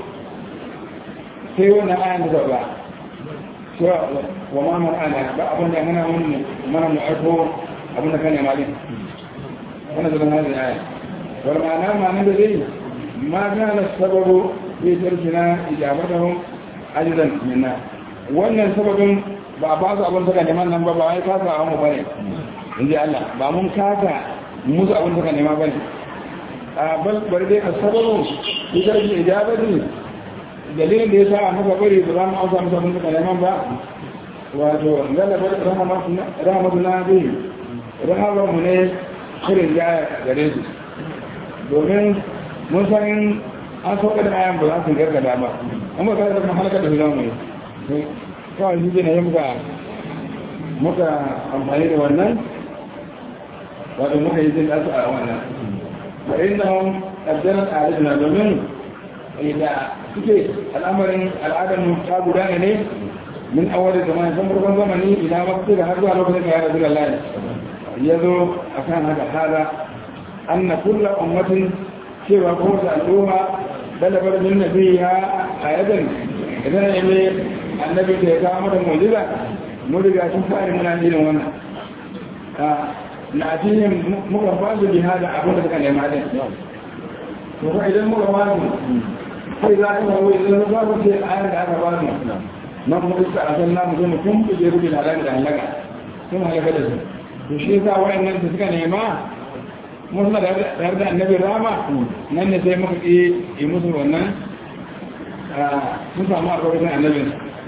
sai wannan ayan da ba so wa ma man ana ba abin da muna mun mana mu aiko abin da kan malin wannan da nan aya wal ma'ana ma'ana da zai ما كان السبب في تركنا إجابتهم أجدا منا wannan sababin ba ba su abin suka neman nan ba ba wai kasa a mu bane in ji Allah ba mun kasa musu abin suka nema bane a bal bari dai asababun idan ji ijabati dalilin da yasa muka bari ba za mu ausa musu abin suka neman ba wato galabar rahmatu na bi rahmatu mu ne shirin ya gare su domin mun san an sauka da ayan ba za su gargada ba an ba ka da halaka da zama mai kawai shi ne muka muka amfani da wannan wato muka yi jin ɗansu a wannan ba inda hun ƙaddarar al'aduna domin da suke al'amarin al'adar mu ta gudana ne min awar da zamani san farkon zamani idan wakti da har zuwa lokacin da ya rasu da lalai ya zo a kan haka hada an na kulla ummatin cewa kowace al'umma dalabar min nabiya a yadan idan ya ne annabi da ya kawo mata mujiza mu riga sun fara muna irin wannan na cikin muka ba su biha da abin da suka nema din to fa idan muka ba su sai za ka wai idan za ku ce ayar da aka ba su na kuma duka a san namu zai mutum ku je rubi da halaka da halaka sun halaka da su to shi yasa wayannan da suka nema mun suna da da annabi rama nan ne sai muka yi yi musu wannan sun samu a kawai annabin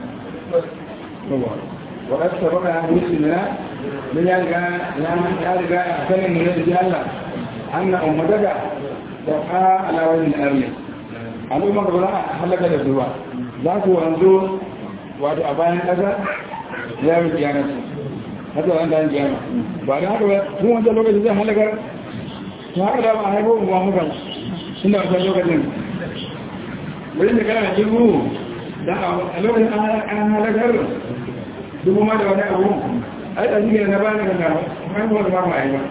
وقد سبق أن مسلمنا من يرجع يرجع سنة من رجال الله أن أمتك تبقى على وجه الأرض al'umma ga ba a halaka da su ba za ku wanzu wato a bayan ƙasa ya yi kiyanar su haka wani da yin kiyama ba da haka ba tun wancan lokacin zai halakar su haka da ba a haifo ba muka tun da wancan lokacin wani da kana jiru da a lokacin an halakar dubu ma da wani abu ai da shi na bani kan gaba kan wani ba ma yi ba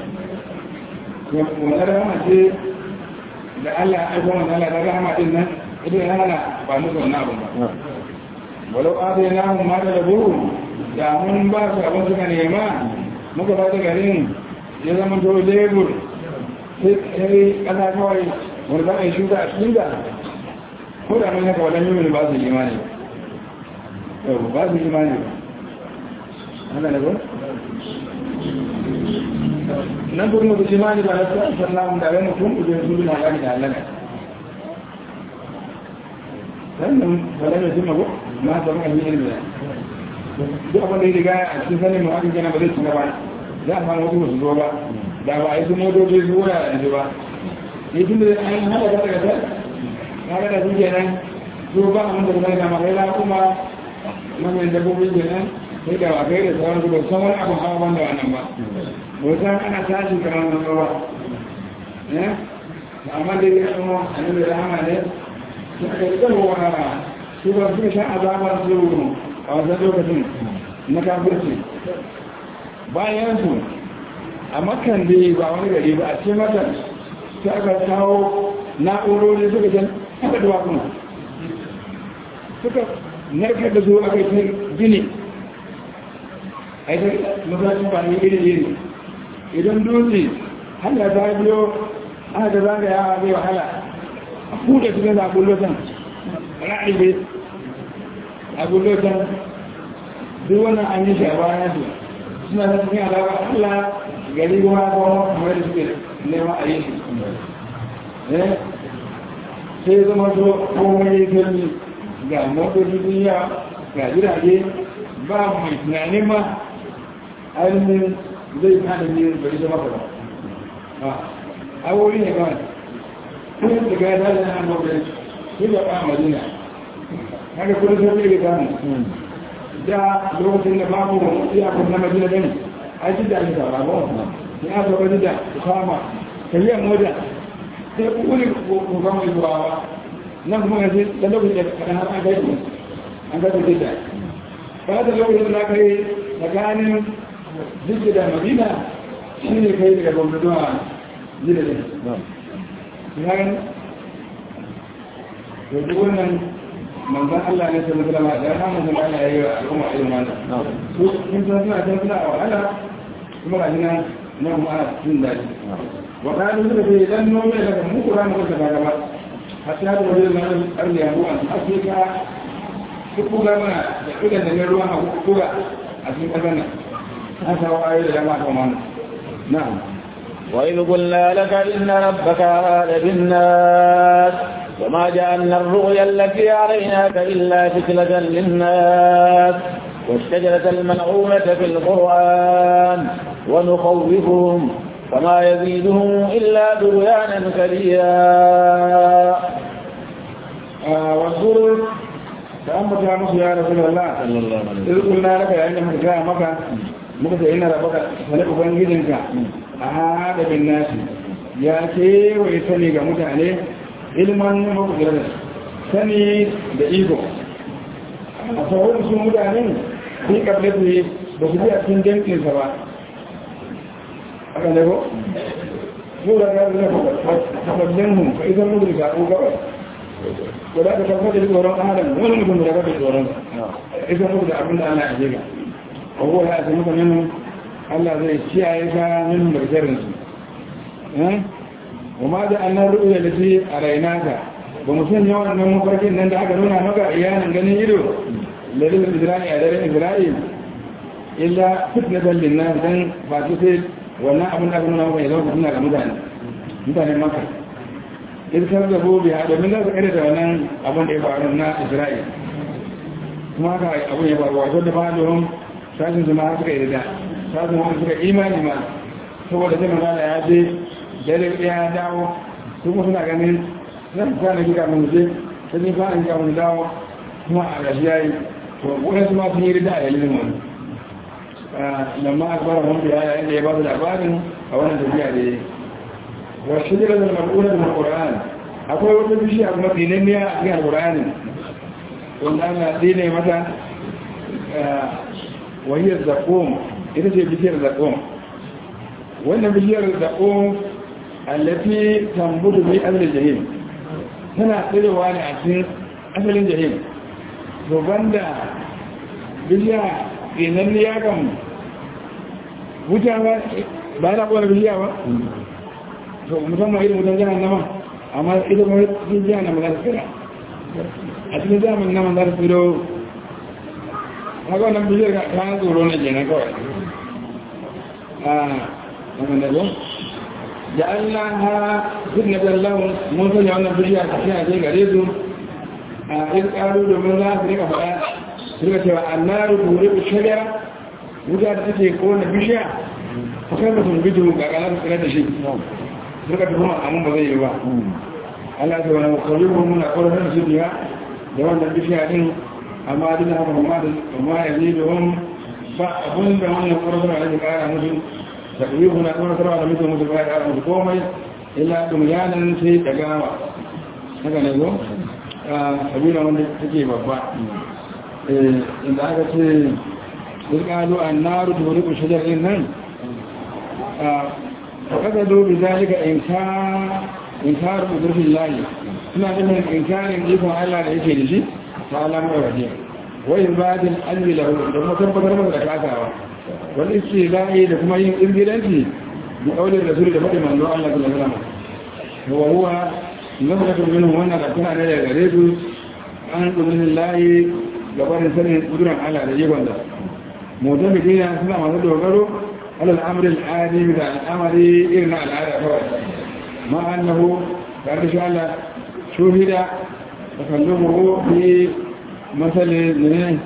wani rahama ce da Allah ya aiko wani Allah da rahama din nan idan ya hana ba musu wannan abu ba walau adai na hun mata da buru da mun ba su abin suka nema muka ba da garin ya zama to lebur sai kasa kawai wani za a yi shuka a cikin da ko da mun haka wadannan yi ba su imani ba su imani ba haka ne ba nan kuma da imani ba na sallallahu da rai mutum uje su bin halali da halala sannan bala mai jima ko ma ta mun yi ilmi duk abin da ya riga a cikin sanin mu hakan kenan ba zai cika ba za a samu wasu su zo ba da ba a yi su motoci su wura a yanzu ba ne tun da an hada ka daga sai na ga da su kenan su ba a mun da kuma da mahaila kuma manyan dabbobin kenan sai da wakai da sauran su ba san wani abin hawa banda wannan ba bautan ana tashi kamar wani ba ne amma da ya kuma annabi rahama ne su aka yi zama wa su ba su shan azabar su a wasan lokacin na kafirci bayan su a makan da ba wani gari ba a ce makan su aka kawo na'urori suka jan aka duwa kuma suka narkar da su aka yi gini aikin masashin ba ne iri iri idan dutse hanya ta biyo aka da zaga yawa zai wahala a kuɗe cikin zaɓun lotan ra'ibe abun lotan duk wannan an yi shi a bayan su suna ta cikin alaƙa allah gari kuma kuma kamar da suke neman a yi shi sai zama so komai firmi ga motoci duniya ga jirage ba mai tunanin ma ainihin zai hana ne bari zama ba a wuri ne ba kuma da gaya da na hannu bai su da ba madina haka kuma sai zai ga samu da lokacin da babu iyakun na madina gani a ji da nisa ba ba ne a zaba da su kama kariyar moja sai wuri ko kama yi zuwa nan kuma yanzu da lokacin da kaɗan har an gaji an gaji jidda ba da lokacin da aka yi tsakanin jidda da madina shi ne kai daga gwamnati zuwa jidda ne yan yanzu wannan manzan Allah ne sai zama da ya samu zama Allah ya yi wa al'umma irin wannan su kun san suna can suna a wahala kuma ga nan na kuma ana jin daɗi wa kayan suka ce idan nome daga muku ranar kusa ba gaba hatta da wajen nan arzi a ruwan afirka duk buga mana da idan da ne ruwan a buga a cikin ƙasar nan an samu ayoyi da dama kan wannan na'am وإذ قلنا لك إن ربك أراد بالناس وما جعلنا الرؤيا التي عليناك إلا فتنة للناس والشجرة الملعونة في القرآن ونخوفهم فما يزيدهم إلا طغيانا كبيرا واذكر فأما جاء يا رسول الله صلى الله عليه إذ وسلم قلنا لك يا إنك جاء مكة مكة إن ربك فلك بنجدك أهاد بالناس يا كي ويسني كمتعني علما مقدرا sani da iko a sauran su mutanen fi kablatu ba su bi a cikin jamfinsa ba aka ne ko? yau da gari na tabballin hun ka isar mutu da ko gabas ko da ka tabbata da tsoron adam wani mutum da ka tsoron isar mutu da abin da ana a jiga ko ya ce muka nenu Allah zai kiyaye ka min barkarin su eh kuma da annar ru'ya da shi a rainaka ba mu san yawan nan mafarkin nan da aka nuna maka iyanan ganin ido lalil isra'i a daren isra'il illa fitnatan linnas dan ba su sai wannan abin da aka nuna maka ya zama suna ga mutane mutane maka irkar da bobe a domin za su kare da wannan abin da ya faru na isra'il kuma haka abin ya faru wato da ba domin sashin su ma suka yi da sashin wani suka imani ma saboda sai magana ya je dare ya dawo su kuma suna ganin zan kwana gida mun je sai ni kwana gida mun dawo kuma a gashi yayi to wani su ma sun yi rida a yalin wani lamma akbar mun biya yayin da ya ba su labarin a wannan tafiya da ya yi والشجرة المرؤونة من القرآن أقول وقت بشيء أقول دينية في القرآن وأنا ديني مثلا وهي الزقوم إذا هي بشير الزقوم وأن بشير الزقوم التي تنبت في أهل الجحيم هنا تلوى عن أسين أهل الجحيم وبند بشير دينية كم wuta ba na ƙwar biliya ba to musamman irin wutan jihar nama amma ita kuma cikin jihar nama za ta tsira a cikin zaman nama za ta tsiro haka wannan bishiyar ka kayan tsoro na kenan kawai a wannan da zon da allah ha duk na zallahu mun sanya wannan bishiyar ta fiye ce gare su a yin ƙaru domin za su rika faɗa su rika cewa annaru turi ku shari'a wuta da take kowane bishiya ta kai mutum bidiyo ga ƙanar tsira da shi suka fi kuma amma ba zai yi ba Allah ta wani kwallo muna ƙwararren su biya da wannan bishiya din amma duk haka kuma da kuma ya zai da wani ba abun da wannan ƙwararren da ake ƙara musu da ƙuri muna ƙwararren da mutu musu ba ya ƙara musu komai illa ɗum yanan sai da gawa haka ne zo sabila wanda take babba inda aka ce duk ƙalu an naru da wani ƙushajar ɗin nan فقصدوا بذلك إنكار إنكار قدرة الله سنة منهم إنكار يكون على العيش لشيء فعلى مرة وإثبات الأجل له لما تنبت رمض لكاكاوة والاستهلاء لكما ينزلنتي بقول الرسول لفتح من الله الله صلى الله عليه وسلم هو هو نظرة منه وانا قد كان عليه غريب عن قدرة الله gabanin sanin kudurin Allah da yi gwanda mutum da kina suna masu dogaro على الأمر العادي من الأمر إرنا العادة فوق مع أنه قال شاء شهد تكلمه في مثل من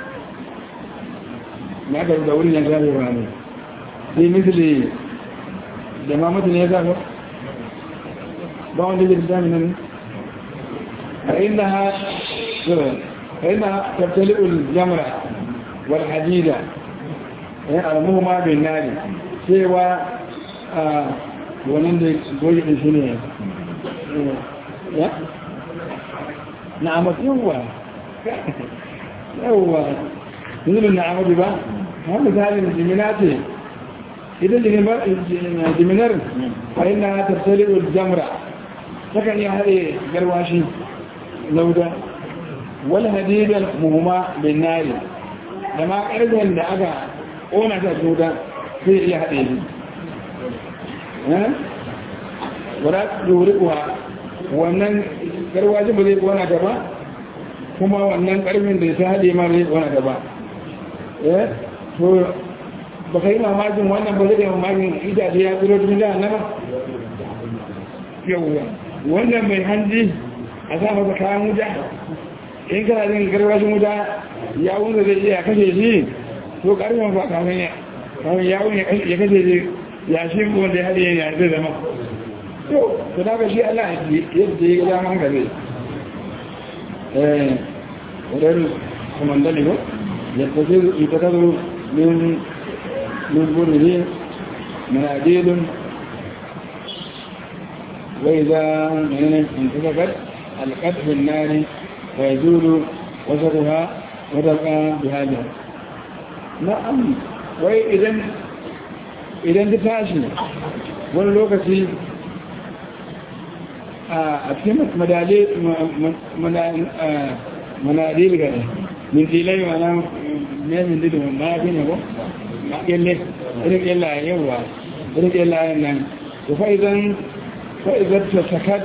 ما قال دوري ينزل يعني في مثل دمامة يزال بعض الإنسان من فإنها فإنها تبتلئ الجمرة والحديدة al'amuma bin nari cewa a wannan da goyi ɗin shi ne ya? na amatu yawwa yawwa nuna na amatu ba har misalin jimina ce idan jiminar a ina tattali jamra takan iya haɗe garwashi na wuta wani hadidan muhimma bin nari da ma ƙarfen da aka ƙona ta cuta sai iya haɗe shi wadda ɗori kuwa wannan garwajin ba zai ƙona ta ba kuma wannan ƙarfin da ta haɗe ma zai ƙona ta ba to ba ka yi mamakin wannan ba zai mamakin itace ya tsiro tun da na ba yauwa wannan mai hanji a sa masa kayan wuta in kana jin garwashin wuta ya wunda zai iya kashe shi to karfin fa kafin ya kafin yawon ya kashe shi ya shi wanda ya haɗe ya zai zama to to daga shi Allah yadda ya gada man gabe eh wadar komandali ko ya tafi ita ta zo min min burri manadilun وإذا انتفقت القت في النار ويزول وسطها وتبقى بهذا نعم وإذا إذا تتاشي wani lokaci a cikin manadil ga min tilai mana mai min didu ma fi ne ko ma kelle rike layin yawa rike layin nan to fa idan fa idan ta sakat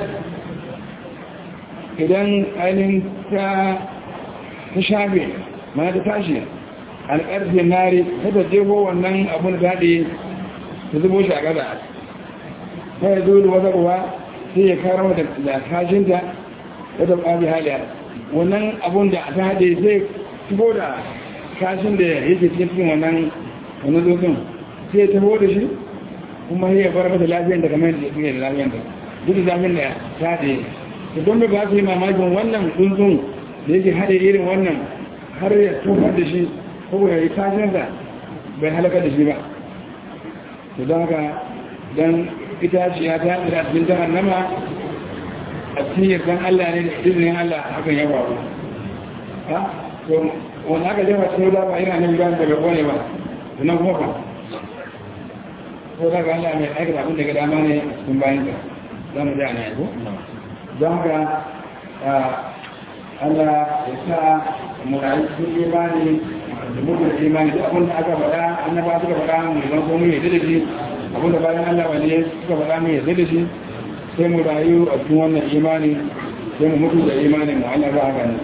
idan ainihin ta ta shafe mana ta tashi alƙarfe nari ta ta jefo wannan abun da daɗe ta zubo shi a ƙasa ta yi zuwa wata ruwa sai ya karo da kashinta ta ta ɓabi haliya wannan abun da ta haɗe zai shigo da kashin da yake cikin wannan wani zozon sai ya taho da shi kuma ya bar mata lafiyar da kamar yadda suke da lafiyar da duk da zafin da ta haɗe da don da ba su yi mamakin wannan tsuntsun da yake haɗe irin wannan har ya tofar da shi ko ya yi kashinsa bai halaka da shi ba to don haka don itaciya ta haɗe da cikin jahannama a cikin yardan Allah ne da izinin Allah hakan ya faru ha to wani aka jefa cikin da ba yana nan bayan daga kone ba sannan kuma ba ko daga Allah mai aikata abin daga dama ne cikin bayan ka za mu ja na yabo don haka Allah ya sa mu rayu cikin imani da mutum imani duk abin da aka faɗa annaba suka faɗa mu zan ko mu yadda da shi abin da bayan Allah wani suka faɗa mu yadda da shi sai mu rayu a cikin wannan imani sai mu mutu da imanin mu Allah ba haka ne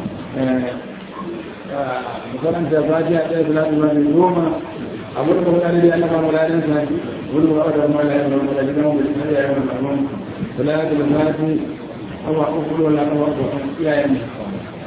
makaranta fatiha ɗaya salatu ma mai goma abu da kuma ɗari da Allah ba mu ladan sa wani ba da ma ladan ba da gidan mu da ya yi mu salatu da fati awa uku wala awa uku iyayen mu